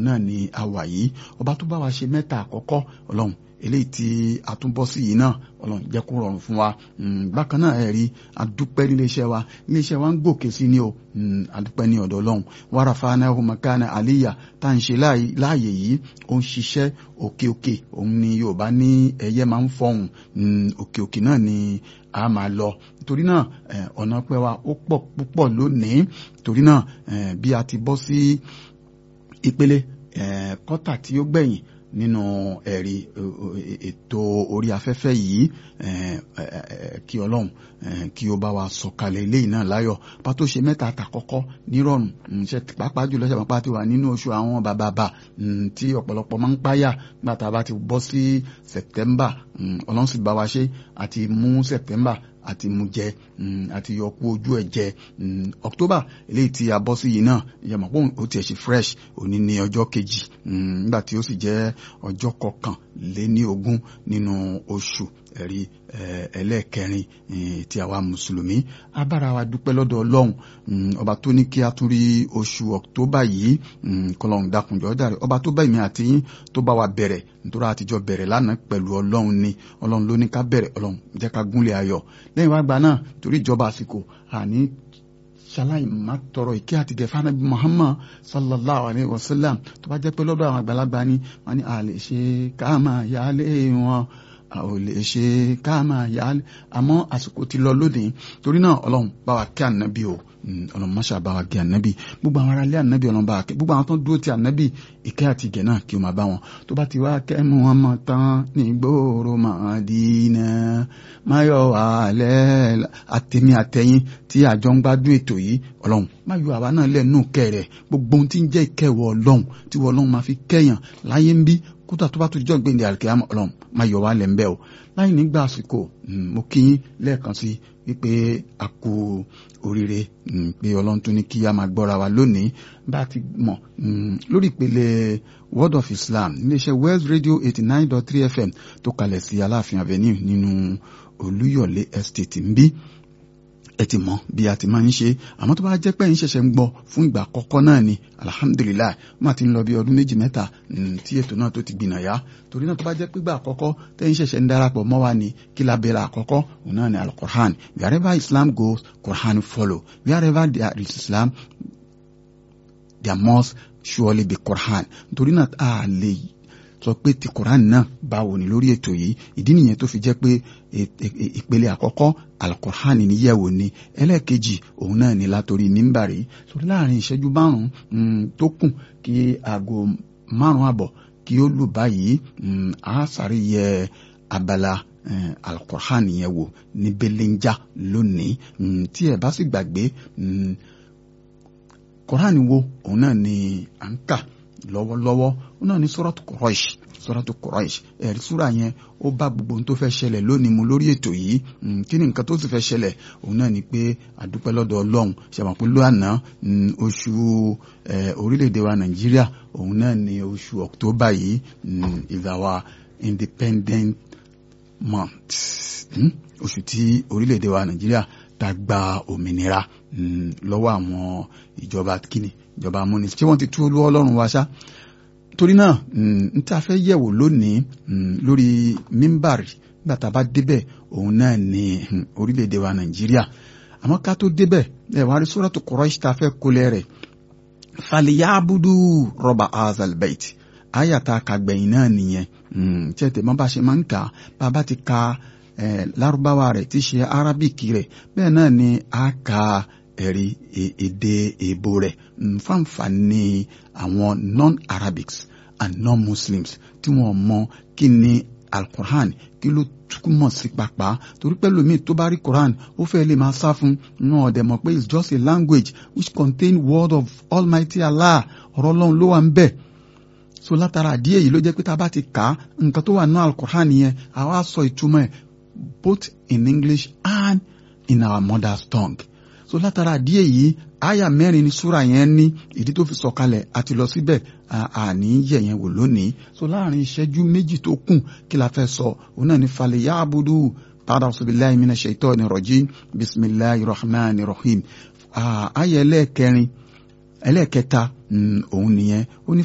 náà ni a wà yìí ọba tó bá wa ṣe mẹ́ta àkọ́kọ́ ọlọ́run eléyìí tí a tún bọ́ sí yìí náà ọlọ́run jẹ́ kó rọrùn fún wa bákan náà ẹ rí adúpẹ́ nílé iṣẹ́ wa nílé iṣẹ́ wa ń gòkè sí ni o adúpẹ́ ní ọ̀dọ̀ ọlọ́run wàràfà náà makana aliya tá à ń ṣe láàyè yìí ó ń ṣiṣẹ́ òkè òkè òun ni yorùbá ní ẹyẹ máa ń fọhùn òkè òkè náà ni a máa lọ torí náà ọ̀nà pẹ́ wa ó pọ̀ púpọ̀ lónìí torí náà bí a ti bọ́ sí ìpele kọ́tà tí ó gbẹ̀yìn nínú ẹ̀rí ètò orí afẹ́fẹ́ yìí kí ọlọ́run kí ó bá wa sọ̀kalẹ̀ eléyìí náà láyọ̀ bá tó ṣe mẹ́ta àtàkọ́kọ́ nírọ̀rùn ṣe pàápàá jùlọ ṣe pàápàá ti wà nínú oṣù àwọn bàbàbà tí ọ̀pọ̀lọpọ̀ máa ń páyà nígbà tá a bá ti bọ́ sí September ọlọ́run sì bá wa ṣe àti mú September àti mú jẹ àti yọkú ojú ẹ jẹ October eléyìí tí a bọ́ sí yìí náà ìyàmọ̀ pé ó tiẹ̀ ṣe fresh òní ní ọjọ́ kejì nígbà tí ó sì jẹ́ ọjọ́ kọkànléní ogún nínú oṣù ẹ̀rí ẹlẹ́ẹ̀kẹrin tí àwa mùsùlùmí abára wa dúpẹ́ lọ́dọ̀ ọlọ́run ọba tó ní kí a tún rí oṣù October yìí kọlọ́run dákunjọ́ dàrí ọba tó bá èmi àti yín tó bá wa bẹ̀rẹ̀ nítorí àtijọ́ bẹ̀rẹ̀ lánàá pẹ̀lú ọlọ́run ni ọlọ́run ló ní ká bẹ̀rẹ̀ ọlọ́run jẹ́ ká gúnlẹ̀ ayọ̀ lẹ́yìn wá gba náà torí ìjọba àsìkò àní ṣaláì má tọrọ ìkẹ́ àti gẹ̀fà nàbí Muhammad sallallahu alayhi wa sallam tó bá jẹ́ pé lọ́dọ̀ àwọn àgbàlagbà ni wọ́n ní a lè ṣe ká máa yálé wọn a ò lè ṣe ká máa yálé àmọ́ àsìkò ti lọ lónìí torí náà ọlọ́run bá wa kí ànábì o ọlọ́run máṣá bá wa gé ànábì gbogbo àwọn aráalé ànábì ọlọ́run bá wa kẹ́ gbogbo àwọn tó ń dúró ti ànábì ìkẹ́ àti ìgẹ̀ náà kí o máa bá wọn tó bá ti wá kẹ́mu wọn mọ̀ tán ní gbòòrò Mádínà máyọ̀ wàhálẹ́ àtẹ̀mí àtẹ̀yìn tí àjọ ń gbádùn ètò yìí ọlọ́run má yọ àwa náà lẹ́nu kẹrẹ̀ gbogbo ohun tí ń jẹ́ ìkẹwọ́ ọlọ́run tí wọ́n ọlọ́run máa fi kẹ́yàn láyé ń bí kódà tó bá tó jọ́ gbẹ̀ndẹ̀ àlùkìyámà ọlọ́run má yọ wá lẹ́ ń bẹ́ o láì nígbà àsìkò mo kí yín lẹ́ẹ̀kan sí wípé a kú oríire pé ọlọ́run tún ní kí a máa gbọ́ra wa lónìí bá a ti mọ̀ lórí ìpele Word of Islam iléeṣẹ́ West Radio eighty nine dot three FM tó kalẹ̀ sí Aláàfin Avenue nínú Olúyọ̀lé Estate ń bí ẹ ti mọ̀ bí a ti máa ń ṣe àmọ́ tó bá jẹ́ pé ń ṣẹ̀ṣẹ̀ ń gbọ́ fún ìgbà àkọ́kọ́ náà ni alihamudulilayi wọ́n ti ń lọ bí ọdún méjì mẹ́ta tí ètò náà tó ti gbìnà yá torí náà tó bá jẹ́ pé ìgbà àkọ́kọ́ tẹ́ ń ṣẹ̀ṣẹ̀ ń darapọ̀ mọ́ wa ni kí la bẹ̀rẹ̀ àkọ́kọ́ òun náà ni alukur'an wherever Islam goes Quran follow wherever there is Islam there must surely be Quran torí náà a lè sọ pé ti Quran náà báwo ni lórí ètò yìí ìdí nìyẹn tó fi jẹ́ pé ìpele àkọ́kọ́ alukur'an níyẹ̀wò ni ẹlẹ́ẹ̀kejì òun náà ni látòrí mímbàrí sórí láàrin ìṣẹ́jú márùn-ún tó kù kí aago márùn-ún àbọ̀ kí ó lù báyìí a sáré yẹ abala alukur'an yẹn wò ní belenja lónìí tí ẹ bá sì gbàgbé Quran wo òun náà ni à ń kà lọ́wọ́lọ́wọ́ òun náà ni suratu Quraish suratu Quraish ẹ̀rí súra yẹn ó bá gbogbo ohun tó fẹ́ ṣẹlẹ̀ lónìí mu lórí ètò yìí kí ni nǹkan tó sì fẹ́ ṣẹlẹ̀ òun náà ni pé àdúpẹ́ lọ́dọ̀ ọlọ́run ṣàmọ̀ pé lóàná oṣù orílẹ̀-èdè wa Nàìjíríà òun náà ni oṣù October yìí is our independent month oṣù tí orílẹ̀-èdè wa Nàìjíríà tá gba òmìnira lọ́wọ́ àwọn ìjọba kíni ìjọba amúnisìn tí wọ́n ti tú olú ọlọ́run wa ṣá torí náà n ta fẹ́ yẹ̀wò lónìí lórí mímbàrì nígbà tá a bá débẹ̀ òun náà ní orílẹ̀-èdè wa nàìjíríà àmọ́ ká tó débẹ̀ ẹ̀ wá rí suratu Quraish tá a fẹ́ kólẹ̀ rẹ̀ fàlìyàbùdù rọba azalbait ayàtà kàgbẹ̀yìn náà nìyẹn tí ẹ tẹ̀ mọ́ bá ṣe máa ń kà bá a bá ti ka lárúbáwá rẹ̀ tí ṣe arábìkì rẹ̀ bẹ́ẹ̀ náà ni a ka ẹ̀rí èdè èbó rẹ̀ nfàǹfààní àwọn non-Arabics and non-Muslims tí wọ́n mọ kí ni al-Quran kí ló túmọ̀ sí pàpà torí pé lómi tó bá rí Quran ó fẹ́ lè máa sá fún náà ọ̀dẹ̀ mọ̀ pé it's just a language which contain word of Almighty Allah ọ̀rọ̀ Ọlọ́run ló wà ń bẹ̀ so látara àdíyẹ yìí ló jẹ́ pé tá a bá ti kà á nǹkan tó wà ní al-Quran yẹn àwa sọ ìtumọ̀ ẹ̀ both in English and in our mother's tongue so látara àdíyẹ yìí àyà mẹ́rin ni súra yẹn ní ìdí tó fi sọ̀kalẹ̀ àti lọ síbẹ̀ àní yẹ̀yẹn wò lónìí so láàrin ìṣẹ́jú méjì tó kù kí la fẹ́ sọ òun náà ní falẹ̀ yá abudu padà billahi minash shaitani rajim bisimilahi rahman rahim àyà ẹlẹ́ẹ̀kẹrin ẹlẹ́ẹ̀kẹta òun nìyẹn ó ní